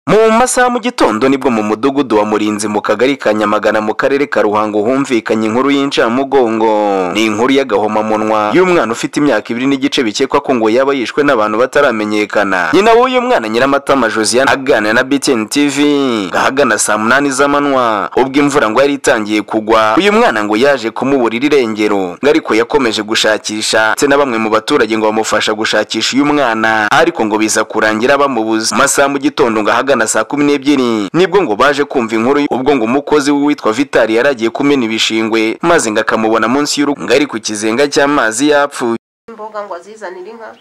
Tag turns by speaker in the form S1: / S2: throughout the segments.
S1: mu masaha mu gitondo nibwo mu mudugudu wa murinzi mu kagari ka nyamagana mu karere ka ruhango humvikanye inkuru y'incamugongo ni inkuru y'agahomamunwa y'umwana ufite imyaka ibiri n'igice bikekwa ko ngo yaba yishwe n'abantu bataramenyekana nyina w'uyu mwana nyiramatama josiane aganira na btn tv ahagana saa munani z'amanywa ubwo imvura ngo yari itangiye kugwa uyu mwana ngo yaje kumuburira irengero ngo ariko yakomeje gushakisha ndetse na bamwe mu baturage ngo bamufasha gushakisha uyu mwana ariko ngo biza kurangira bamubuze mu masaha mu gitondo ngo ahagana saa kumi n'ebyiri nibwo ngo baje kumva inkuru ubwo ngo umukozi witwa vitali yari agiye kumena ibishingwe maze ngo akamubona munsi y'urugo ngo ari ku kizenga cy'amazi yapfuye
S2: imboga ngo azizanire inka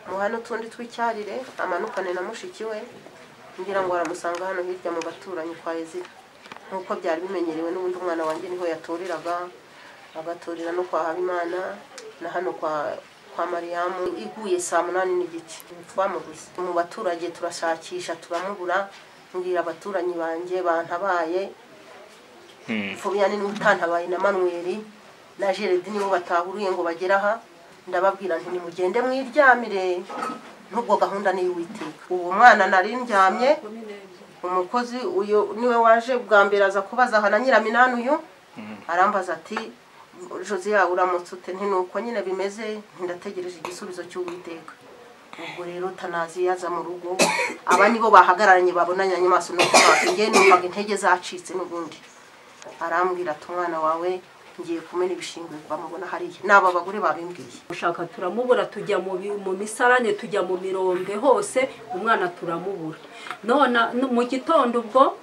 S2: muhane utundi twicyarire amanukane na mushiki we ngira ngo aramusanga hano hirya mu baturanyi kwa ezira nk'uko byari bimenyerewe n'ubundi umwana wanjye niho yaturiraga agaturira no kwa habimana na hano kwa kwa mariyamu iguye saa munani n'igice twamubuze mu baturage turashakisha turamubura mbwira abaturanyi banjye bantabaye fubiyani niwe utantabaye na manweri na jeredi nibo batahuriye ngo bagere aha ndababwira nti nimugende mwiryamire n'ubwo gahunda ni iy'uwiteka ubu mwana nari ndyamye umukozi uyu niwe waje bwa mbere aza kubaza aha na nyiraminani uyu arambaza ati josiya uramutse ute nti nuko nyine bimeze ndategereje igisubizo cy'uwiteka ubwo rero tanazi yaza mu rugo aba nibo bahagararanye babonanye amaso no kubaza ngewe numvaga intege zacitse n'ubundi arambwira ati umwana wawe ngiye kumena ibishingwe bamubona hariya n'aba bagore babimbwiye
S3: ushaka turamubura tujya mu bi- mu misarane tujya mu mirombe hose umwana turamubura none n- mu gitondo ubwo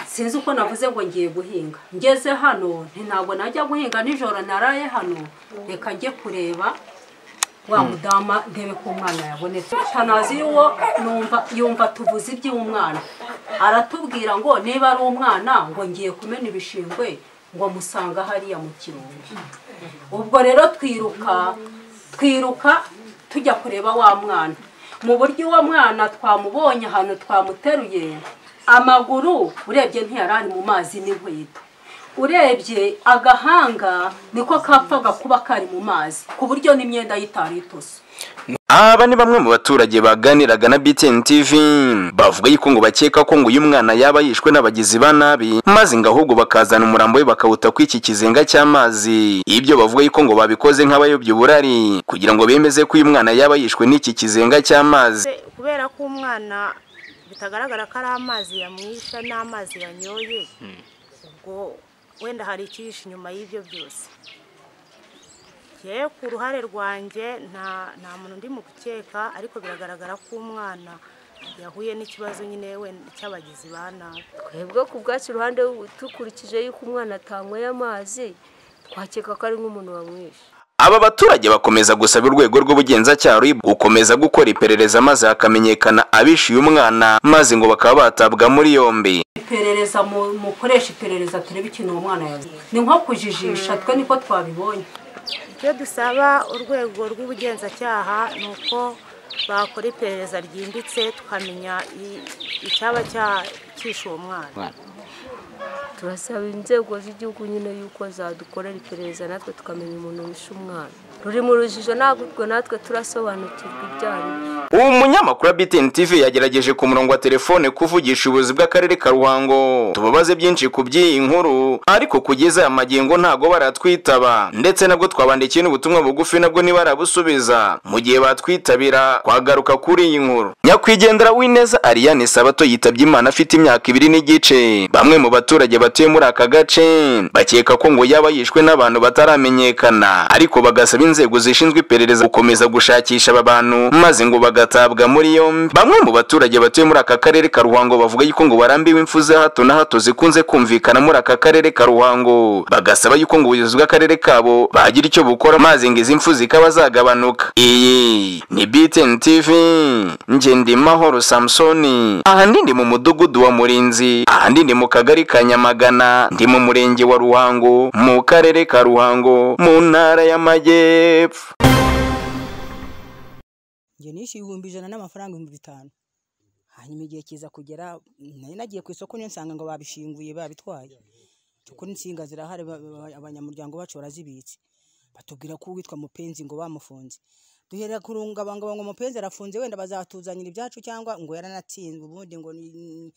S3: sinzi uko navuze ngo ngiye guhinga ngeze hano nti ntabwo najya guhinga nijoro naraye hano reka njye kureba wa mudama ndebe ko umwana yabonetse tanazi y'uwo numva yumva tuvuze iby'umwana aratubwira ngo niba ari umwana ngo ngiye kumena ibishingwe ngo musanga hariya mu kirombe ubwo rero twiruka twiruka tujya kureba wa mwana mu buryo uwo mwana twamubonye ahantu twamuteruye amaguru urebye ntiyari ari mu mazi n'inkweto urebye agahanga niko kapfaga kuba kari mu mazi ku buryo n'imyenda y'itari itose
S1: aba ni bamwe mu baturage baganiraga na btn tv bavuga yuko ngo bakeka ko ngo uyu mwana yaba yishwe n'abagizi ba nabi maze ngo ahubwo bakazana umurambo we bakawuta ku iki kizenga cy'amazi ibyo bavuga yuko ngo babikoze nk'abayobya uburari kugira ngo bemeze ko uyu mwana yaba yishwe n'iki kizenga cy'amazi
S4: Se- kubera ko umwana bitagaragara ko ari amazi yamwisha n'amazi yanyoye ubwo wenda hari icyihishe inyuma y'ibyo byose yewe ku ruhare rwanjye nta nta muntu ndi mu gukeka ariko biragaragara ko umwana yahuye n'ikibazo nyine wenda cy'abagizi ba nabi
S5: twebwe ku bwacu iruhande dukurikije yuko umwana atanyweye amazi twakeka ko ari nk'umuntu wamwishe
S1: aba baturage bakomeza gusaba urwego rw'ubugenzacyaha RIB gukomeza gukora iperereza maze hakamenyekana abishe uyu mwana maze ngo bakaba batabwa muri yombi
S3: iperereza mu- mukoresha iperereza turebe ikintu uwo mwana yavuze ni nko kujijisha twe niko twabibonye
S4: icyo dusaba urwego rw'ubugenzacyaha ni uko bakora iperereza ryimbitse tukamenya i- icyaba cya- cyishe uwo mwana
S5: turasaba inzego z'igihugu nyine yuko zadukorera iperereza natwe tukamenya umuntu wishe umwana ruri mu rujijo ntabwo natwe turasobanukirwa ibyaha
S1: ubu munyamakuru wa btn tv yagerageje ku murongo wa telefone kuvugisha ubuyobozi bw'akarere ka ruhango tubabaze byinshi ku by'iyi nkuru ariko kugeza aya magingo ntago baratwitaba ndetse nabwo twabandikiye n'ubutumwa bugufi nabwo ntibarabusubiza mu gihe batwitabira twagaruka kuri iyi nkuru nyakwigendera w'ineza ariane sabato yitabye imana afite imyaka ibiri n'igice bamwe mu baturage batuye muri aka gace bakeka ko ngo yaba yishwe n'abantu bataramenyekana ariko bagasaba inzego zishinzwe iperereza gukomeza gushakisha aba bantu maze ngo bagatabwa muri yombi bamwe mu baturage batuye muri aka karere ka ruhango bavuga yuko ngo barambiwe impfu za hato na hato zikunze kumvikana muri aka karere ka ruhango bagasaba yuko ngo ubuyobozi bw'akarere kabo bagira icyo bukora maze ngo izi mfu zikaba zagabanuka iyi ni btn tv ngendimahoro samusoni aha ndi ndi mu mudugudu wa murinzi ahandi ndi mu kagari ka nyamagana ndi mu murenge wa ruhango mu karere ka ruhango mu ntara y'amajyepfo
S6: njye nishyuye ibihumbi ijana n'amafaranga ibihumbi bitanu hanyuma igihe kiza kugera nari nagiye ku isoko niyo nsanga ngo babishinguye babitwaye kuri insinga zirahari ba- ba- abanyamuryango bacu barazibitse batubwira ko uwitwa mupenzi ngo bamufunze duhera kurungabanga ngo umupenzi arafunze wenda bazatuzanira ibyacu cyangwa ngo yaranatsinzwe ubundi ngo ni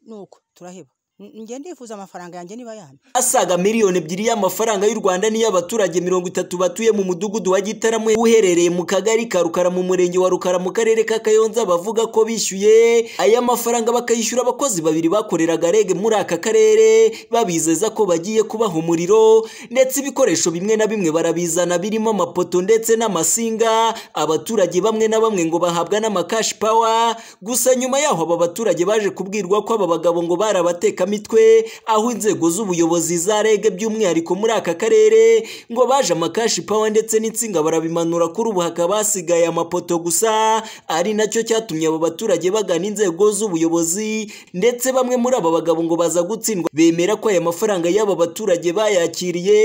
S6: nuko turaheba njye ndifuza amafaranga yanjye niba yamye
S7: asaga miliyoni ebyiri y'amafaranga y'u rwanda n'iy'abaturage mirongo itatu batuye mu mudugudu wa gitaramo uherereye mu kagari ka rukara mu murenge wa rukara mu karere ka kayonza bavuga ko bishyuye aya mafaranga bakayishyura abakozi babiri bakoreraga rege muri aka karere babizeza ko bagiye kubaha umuriro ndetse ibikoresho bimwe na bimwe barabizana birimo amapoto ndetse n'amasinga abaturage bamwe na bamwe ngo bahabwa n'amakashi pawa gusa nyuma yaho aba baturage baje kubwirwa ko aba bagabo ngo barabateka mitwe aho inzego z'ubuyobozi za rege by'umwihariko muri aka karere ngo baje amakashi pawa ndetse n'insinga barabimanura kuri ubu hakaba hasigaye amapoto gusa ari nacyo cyatumye aba baturage bagana inzego z'ubuyobozi ndetse bamwe muri aba bagabo ngo baza gutsindwa bemera ko aya mafaranga y'aba baturage bayakiriye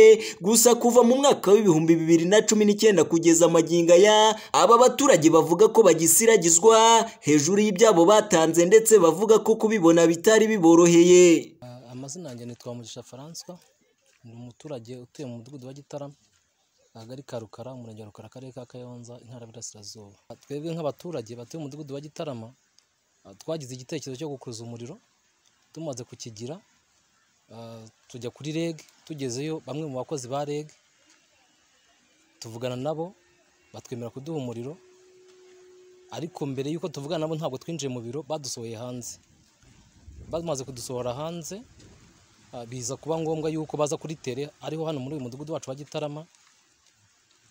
S7: gusa kuva mu mwaka w'ibihumbi bibiri na cumi n'icyenda kugeza amagingo aya aba baturage bavuga ko bagisiragizwa hejuru y'ibyabo batanze ndetse bavuga ko kubibona bitari biboroheye
S8: amazina yanjye ni Twamugisha Francois ni umuturage utuye mu mudugudu wa Gitarama akagari ka Rukara umurenge wa Rukara akarere ka Kayonza intara y'Iburasirazuba twebwe nk'abaturage batuye mu mudugudu wa Gitarama twagize igitekerezo cyo gukuza umuriro tumaze kukigira tujya kuri REG tugezeyo bamwe mu bakozi ba REG tuvugana nabo batwemera kuduha umuriro ariko mbere y'uko tuvugana nabo ntabwo twinjiye mu biro badusohoye hanze bamaze kudusohora hanze biza kuba ngombwa yuko baza kuri tere ariho hano muri uyu mudugudu wacu wa gitarama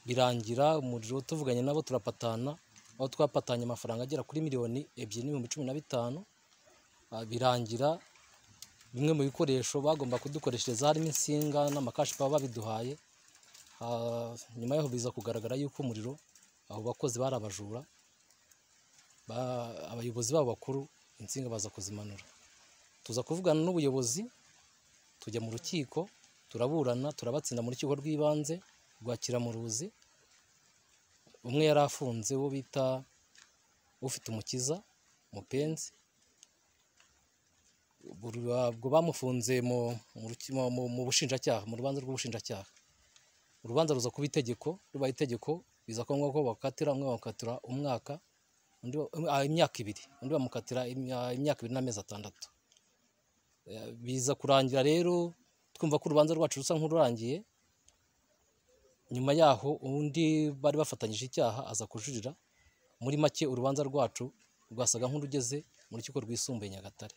S8: birangira umuriro tuvuganye nabo turapatana aho twapatanye amafaranga agera kuri miliyoni ebyiri n'ibihumbi cumi na bitanu birangira bimwe mu bikoresho bagomba kudukoreshereza harimo insinga n'amakashi baba babiduhaye nyuma yaho biza kugaragara yuko umuriro abo bakozi bari abajura abayobozi babo bakuru insinga baza kuzimanura tuza kuvugana n'ubuyobozi tujya mu rukiko turaburana turabatsinda mu rukiko rw'ibanze rwakira mu ruzi umwe yari afunze uwo bita ufite umukiza mupenzi ubwo bamufunze mu bushinjacyaha mu rubanza rw'ubushinjacyaha urubanza ruza kuba itegeko rubaye itegeko biza kuba ngombwa ko bakatira umwe bakatira umwaka imyaka ibiri undi bamukatira imyaka ibiri n'amezi atandatu biza kurangira rero twumva ko urubanza rwacu rusa nk'ururangiye nyuma yaho undi bari bafatanyije icyaha aza kujurira muri make urubanza rwacu rwasaga nk'urugeze mu rukiko rwisumbuye nyagatare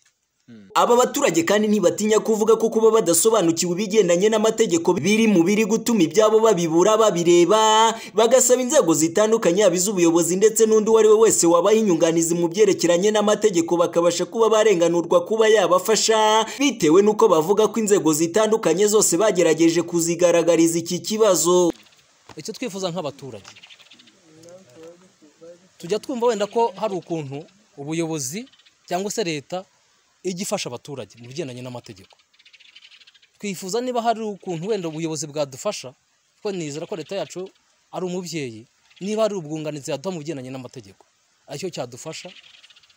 S7: aba baturage kandi ntibatinya kuvuga ko kuba badasobanukiwe ibigendanye n'amategeko biri mu biri gutuma ibyabo babibura babireba bagasaba inzego zitandukanye yaba iz'ubuyobozi ndetse n'undi uwo ari we wese wabaha inyunganizi mu byerekeranye n'amategeko bakabasha kuba barenganurwa kuba yabafasha bitewe n'uko bavuga ko inzego zitandukanye zose bagerageje kuzigaragariza iki kibazo
S8: icyo twifuza nk'abaturage tujya twumva wenda ko hari ukuntu ubuyobozi cyangwa se leta ijya ifasha abaturage mu bigendanye n'amategeko twifuza niba hari ukuntu wenda ubuyobozi bwadufasha kuko nizera ko leta yacu ari umubyeyi niba hari ubwunganizi yaduha mu bigendanye n'amategeko aricyo cyadufasha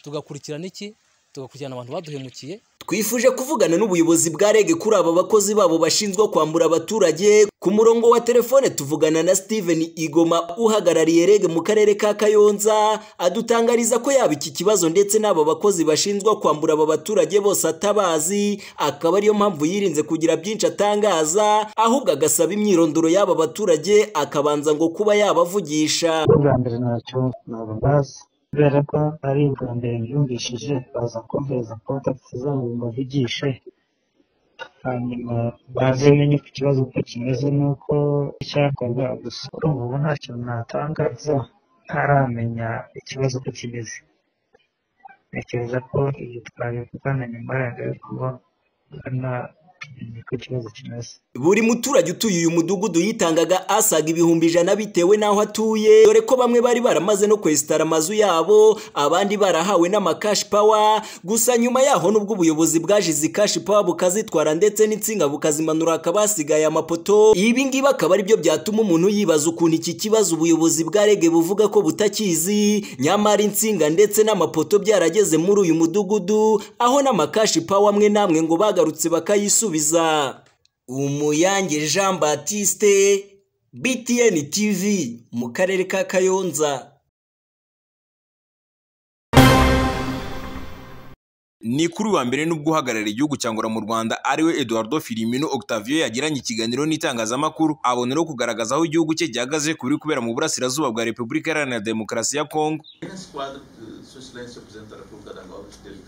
S8: tugakurikirana iki tugakurikirana abantu baduhemukiye
S7: twifuje kuvugana n'ubuyobozi bwa rege kuri aba bakozi babo bashinzwe kwambura abaturage ku murongo wa telefone tuvugana na steven igoma uhagarariye rege mu karere ka kayonza adutangariza ko yaba iki kibazo ndetse n'aba bakozi bashinzwe kwambura aba baturage bose atabazi akaba ariyo mpamvu yirinze kugira byinshi atangaza ahubwo agasaba imyirondoro y'aba baturage akabanza ngo kuba yabavugisha
S9: ubwa mbere ntacyo nabambaza kubera ko ari ubwa mbere byumvishije baza kumviriza konti tuzange mbavugishe hanyuma baze menye ku kibazo uko kimeze n'uko icyakorwa gusa kuri ubu nta kintu natangaza ntaramenya ikibazo uko kimeze ntekereza ko ibyo twabivugana nyuma yagabikorwa na
S7: buri muturage utuye uyu mudugudu yitangaga asaga ibihumbi ijana bitewe n'aho atuye dore ko bamwe bari baramaze no kwesitara amazu yabo abandi barahawe n'amakashi pawa gusa nyuma yaho nubwo ubuyobozi bwajize ikashi pawa bukazitwara ndetse n'insinga bukazimanura hakaba hasigaye amapoto ibingibi akaba aribyo byatuma umuntu yibaza ukuntu iki kibazo ubuyobozi bwa rege buvuga ko butakizi nyamara insinga ndetse n'amapoto byarageze muri uyu mudugudu aho n'amakashi pawa amwe n'amwe ngo bagarutse bakayisubiza umuyange jean batiste btn tv mu karere ka kayonza ni kuri uwa mbere n'ubwo uhagarariye igihugu cya ngora mu rwanda ariwe eduardo filimino octavio yagiranye ikiganiro n'itangazamakuru aboneraho kugaragaza aho igihugu cye gihagaze ku biri kubera mu burasirazuba bwa repubulika iharanira demokarasi ya kongo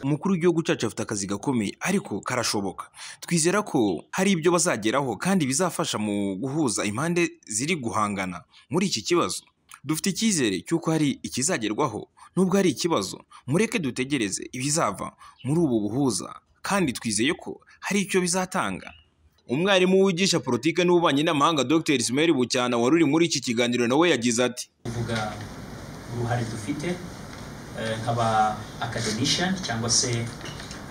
S7: umukuru w'igihugu cyacu afite akazi gakomeye ariko karashoboka twizera ko hari ibyo bazageraho kandi bizafasha mu guhuza impande ziri guhangana muri iki kibazo dufite icyizere cy'uko hari ikizagerwaho nubwo hari ikibazo mureke dutegereze ibizava muri ubu buhuza kandi twizeye ko hari icyo bizatanga umwarimu wigisha politiki n'ububanyi n'amahanga dr ismail bucyana wari uri muri iki kiganiro nawe yagize ati
S10: kuvuga uruhare dufite eh, nk'aba academician cyangwa se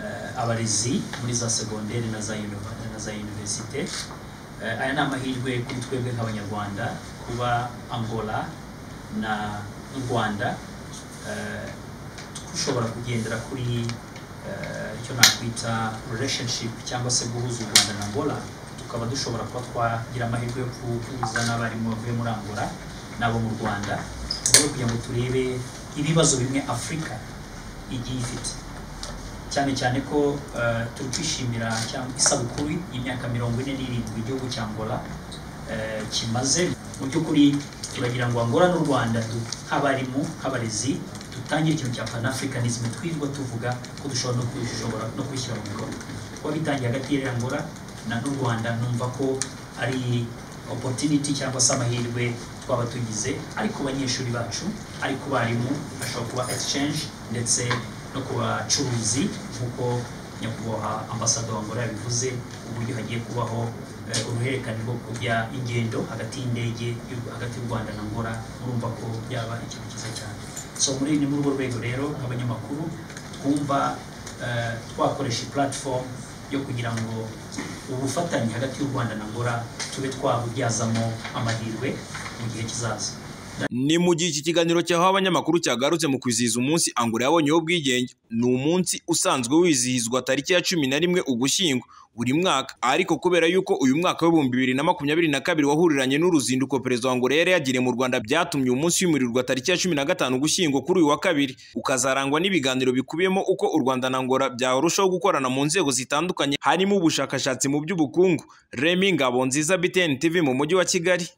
S10: eh, abarezi muri za segonderi na za univ- na za universite Eh, aya ni amahirwe kuri twebwe nk'abanyarwanda kuba angola na n'u rwanda eh, dushobora kugendera kuri eh, icyo nakwita relationship cyangwa se guhuza u rwanda na angola tukaba dushobora kuba twagira amahirwe yo guhuza n'abarimu bavuye muri angola n'abo mu rwanda mu rwego rwo kugira ngo turebe ibibazo bimwe afurika igiye ifite cyane cyane ko eh, turi kwishimira cyangwa isabukuru y'imyaka mirongo ine n'irindwi igihugu cya angola eh, kimaze mu by'ukuri turagira ngo angola n'u rwanda du- nk'abarimu nk'abarezi dutangire ikintu cya panafricanism twirirwa tuvuga ko dushobora no kubishobora no kubishyira mu bikorwa kuba bitangiye hagati ya angola na n'u rwanda numva ko ari opportunity cyangwa se amahirwe twaba tugize ari ku banyeshuri bacu ari ku barimu ashobora kuba exchange ndetse no ku bacuruzi nk'uko nyakubahwa ambasado wa angola yabivuze uburyo hagiye kubaho eh, uruhererekane rwo kujya ingendo hagati y'indege y'u- hagati y'u rwanda na angola murumva ko byaba ikintu cyiza cyane so muri ni muri urwo rwego rero nk'abanyamakuru twumva eh, twakoresha platform yo kugira ngo ubufatanye hagati y'u rwanda na angola tube twabubyazamo amahirwe mu gihe kizaza
S7: ni mu gihe iki kiganiro cyahawe abanyamakuru cyagarutse mu kwizihiza umunsi angola yabonyeho ubwigenge ni umunsi usanzwe wizihizwa tariki ya cumi na rimwe ugushyingo buri mwaka ariko kubera yuko uyu mwaka w'ibihumbi bibiri na makumyabiri na kabiri wahuriranye n'uruzinduko perezida wa angola yari yagiriye mu rwanda byatumye uyu munsi wimurirwa tariki ya cumi na gatanu ugushyingo kuri uyu wa kabiri ukazarangwa n'ibiganiro bikubiyemo uko u rwanda na angola byarushaho gukorana mu nzego zitandukanye harimo ubushakashatsi mu by'ubukungu remi ngabonziza btn tv mu mujyi wa kigali